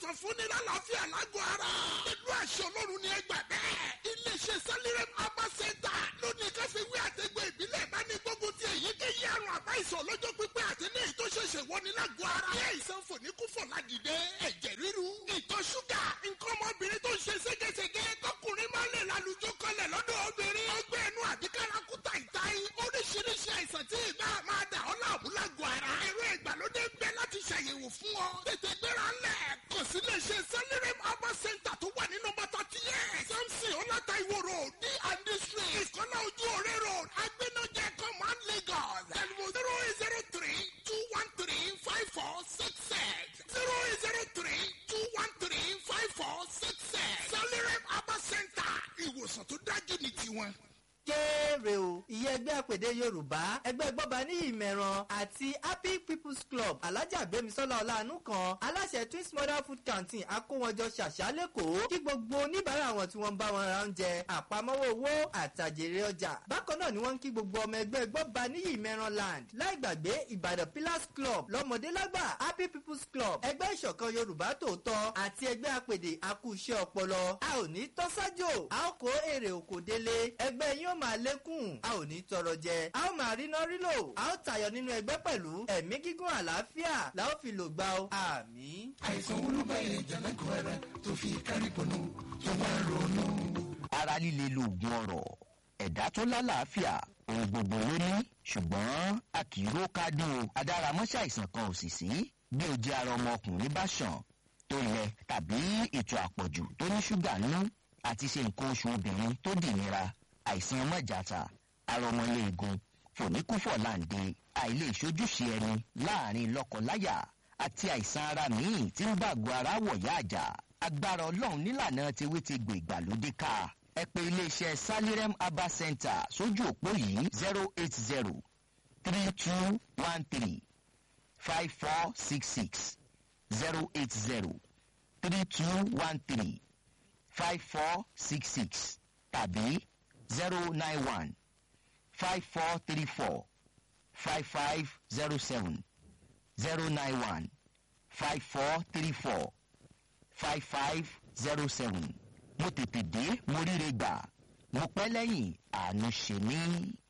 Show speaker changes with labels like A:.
A: ìwòsàn fúnni lálàáfíà lágọ̀ọ́ ara. pẹ̀lú àṣẹ ọlọ́run ni ẹ gbà bẹ́ẹ̀. iléeṣẹ́ sálírẹ́m abá sẹ́ńtà lónìí káfíwé àtẹ̀gbẹ́ ìbílẹ̀ bá ní gbógun ti èyíkéyìí àrùn àbá ìsọ̀ lọ́jọ́ pípẹ́ àti ní èyí tó ṣẹ̀ṣẹ̀ wọni lágọ̀ọ́ ara. bí àìsàn fòníkúfọ̀ ládìde ẹ̀jẹ̀ ríru ìtọ̀ ṣúgà nǹkan ọmọbìnrin tó ń ṣe ségesège tọkùnrin máa ń lè lálùjọ kọlẹ̀ lọ́dọ̀ obìnrin. ọgbẹ́ ẹnu àbíkárakúta ìtayín oríṣiríṣi àìsàn tí ìgbà máa dà ọ́ láàmú lágọ̀ọ́ ara. ẹ̀rọ ìgbàlódé ń bẹ láti ṣàyẹ̀wò fún ọ. tètè gbéra ńlẹ̀ kàn sí iléeṣẹ́ sẹ́lẹ̀rẹ̀m herbal center tó wà ní nọ́mbà thirty eight samson ọláta ìwò road d and d street ìkọ́lá ojú òré road agbẹ́nọ́jẹ command lagos telephone zero eight zero three two one three five four six six zero eight zero three two one three five four six six sẹ́lẹ̀rẹ̀m herbal center ìwòsàn tó dájú ní tiwọn
B: kéré o ìyẹn ẹgbẹ́ àpèdè yorùbá ẹgbẹ́ gbọ́ba ní ìmẹ̀ràn àti happy people's club alájà gbémisọ́lá ọ̀làánú kan aláṣẹ twins mother food canteen akówọjọ ṣàṣà lẹ́kọ̀ọ́ kí gbogbo oníbàárà wọn tí wọ́n ń bá wọn ra oúnjẹ àpamọ́wọ́ owó àtàjèrè ọjà bákan náà ni wọ́n ń kí gbogbo ọmọ ẹgbẹ́ gbọ́ba ní ìmẹ̀ràn land láì gbàgbé ìbàdàn pillars club lọ́mọdé lágbà happy people's club ẹgbẹ́ ìṣọ̀kan yorùbá tòótọ́ àti ẹgbẹ́ àpèdè akúṣẹ́ ọpọlọ a ò ní tọ́sájò a ó kó èrè òkò délé ẹgbẹ́ yín ó máa lékún a ò ní tọrọ jẹ a ó máa ríná rílò a ó tayọ nínú ẹgbẹ́ pẹ̀lú ẹ̀mí gígùn àlàáfíà la ó fi lò gbà ó àmì.
C: àìsàn olúbẹ̀yẹ jẹ̀lẹ́kọ̀ ẹ̀rẹ́ tó fi kárí pọnú tó bá ronú.
D: ara líle lóògùn ọ̀rọ̀ ẹ̀dá tó lálàáfíà ohun gbogbo ló ní ṣùgbọ́n a kì í ró kádùn o adáramọ́ṣẹ́ àìsàn kan ò sì sí bí o jẹ́ ara ọmọkùnrin bá ṣàn tó lẹ tàbí ètò àpọ̀jù tó ní ṣúgà nínú àti ṣe nǹkan oṣù obìnrin tó dì nira àìsàn mọ̀jàta arọmọléegun fòníkúfọ̀ láǹde àìlè ìṣojúṣe ẹni láàrin lọ́kọláya àti àìsàn ara míì tí ń bàgọ́ ara wọ̀yá àjà agbára ọlọ́run nílànà tewétegbò ìgbàlódé ká ẹ pé iléeṣẹ́ salirem herbal center sójú òpó yìí zero eight zero three two one three five four six six zero eight zero three two one three five four six six tàbí zero nine one five four three four five five zero seven zero nine one five four three four five five zero seven mo tètè dé mo ríre gbà mo pẹ́ lẹ́yìn àánú ṣe mí.